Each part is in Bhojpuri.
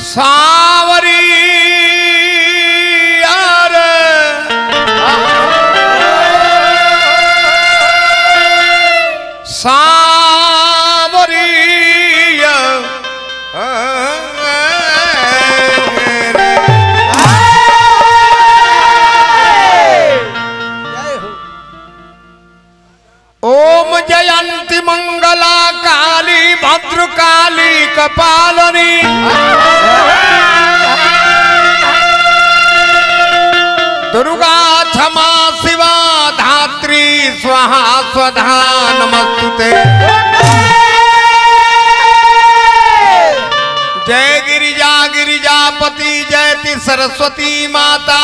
सावरी यार जय हो ओम जयंती मंगला काली भद्रकाली कपालनी दुर्गा क्षमा शिवा धात्री स्वाहा स्वधा नमस्तुते जय गिरिजा गिरिजापति जयति सरस्वती माता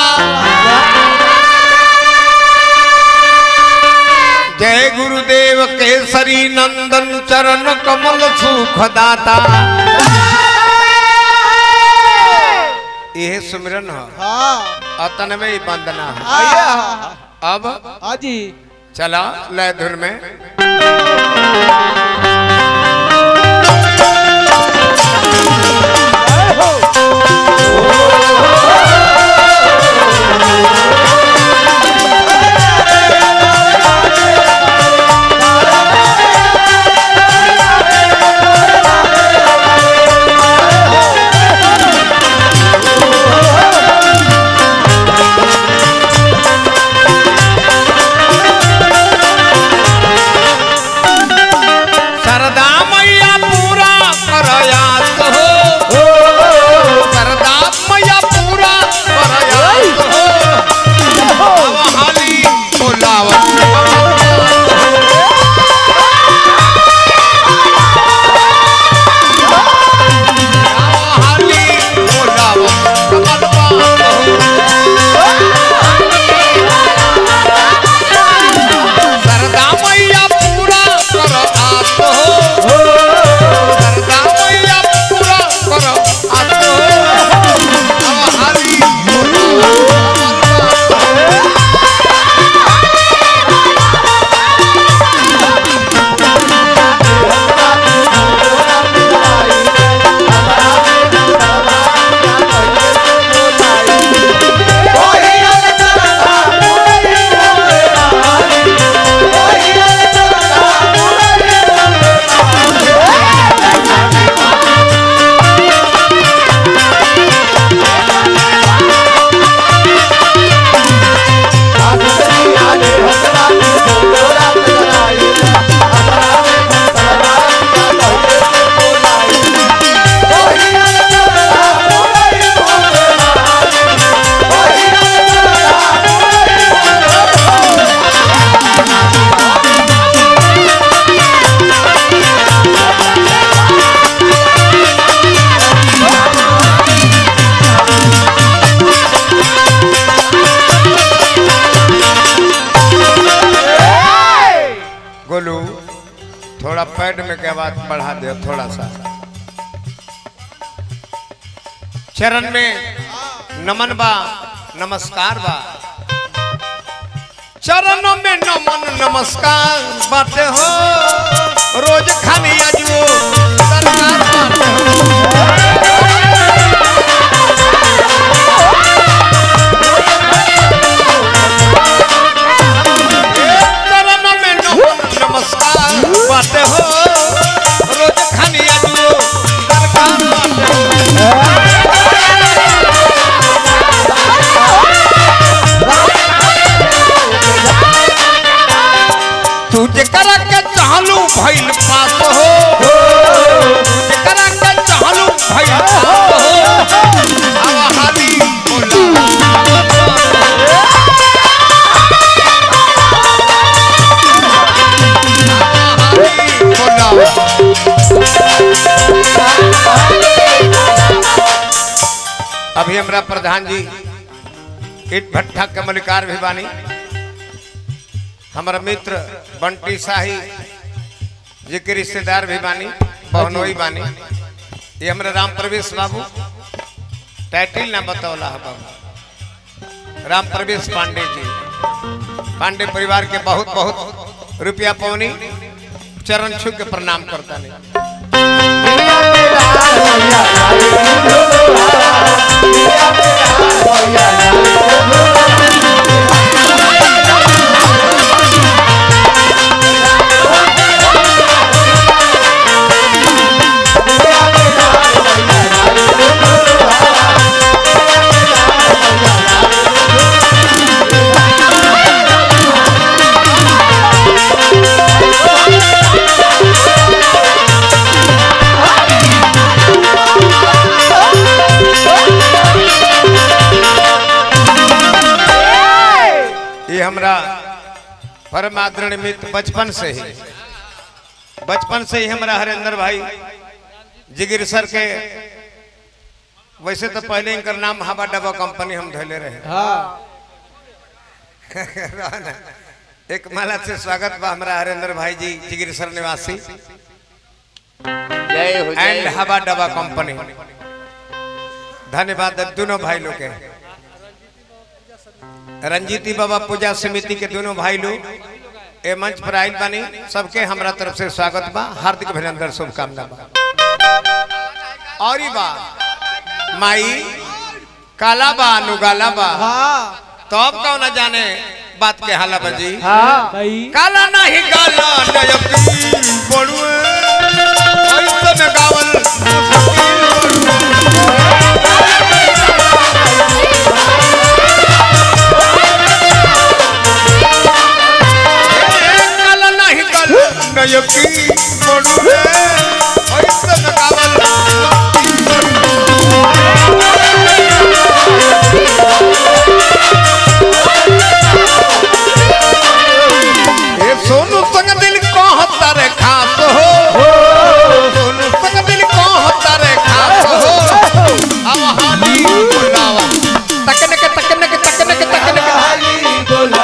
जय गुरुदेव केसरी नंदन चरण कमल सुखदाता यह सुमिरन है हाँ अतन में ही वंदना है आइए हाँ अब हाँ जी चला लय धुर में जय हो सरदा मैया पूरा करयास हो सरदा मैया पूरा करयास हो अब हाली बोलावत अब हाली बोलावत कमलवा सरदा मैया पूरा कर आस हो सरदा मैया पूरा कर आस हो अब हाली बोलावत गोलू थोड़ा पैड में के आवाज बढ़ा दे थोड़ा सा चरण में नमन बा नमस्कार बा चरणों में नमन नमस्कार बाटे हो रोज खानी अजो सरकार बाटे हो चरण में नमन नमस्कार बाटे हो रोज खानी अजो सरकार बाटे हो तू जेकरा के चाहलू भइल पास हो जेकरा के चाहलू भइल पास हो अब हाली बोला हाली बोला अभी हमरा प्रधान जी ईट भट्ठा के मलिकार भी बानी हमारा मित्र बंटी शाही जी के रिश्तेदार भी बानी बहनोई बानी ये हमारे राम प्रवेश बाबू टाइटिल ना बतौला है बाबू राम प्रवेश पांडे जी पांडे परिवार के बहुत बहुत रुपया पवनी चरण छू के प्रणाम करता नहीं परम आदरणीय मित्र बचपन से ही बचपन से ही हमारा हरेंद्र भाई जिगिर सर के वैसे तो पहले इनकर नाम हवा डबा कंपनी हम धैले रहे हाँ रहना। एक माला से स्वागत बा हमारा हरेंद्र भाई जी जिगिर सर निवासी जय हो जय एंड हो। हवा डबा कंपनी धन्यवाद दोनों भाई लोग के रंजीती बाबा पूजा समिति के दोनों भाई लोग ए मंच पर आयल बानी सबके हमरा तरफ से स्वागत बा हार्दिक अभिनंदन शुभकामना बा और ई बा माई काला बा अनुगाला बा हाँ तो अब कौन न जाने बात के हाला बजी हाँ भाई काला नहीं गाला नयकी बड़ुए ऐसन गावल काला नहीं गाला नयकी बड़ुए ऐसन गावल ए सोनू संग दिल कहता रे खास हो सोनू संग दिल कहता रे खास हो अब हाली बुलावा तकने के तकने के तकने के तकने के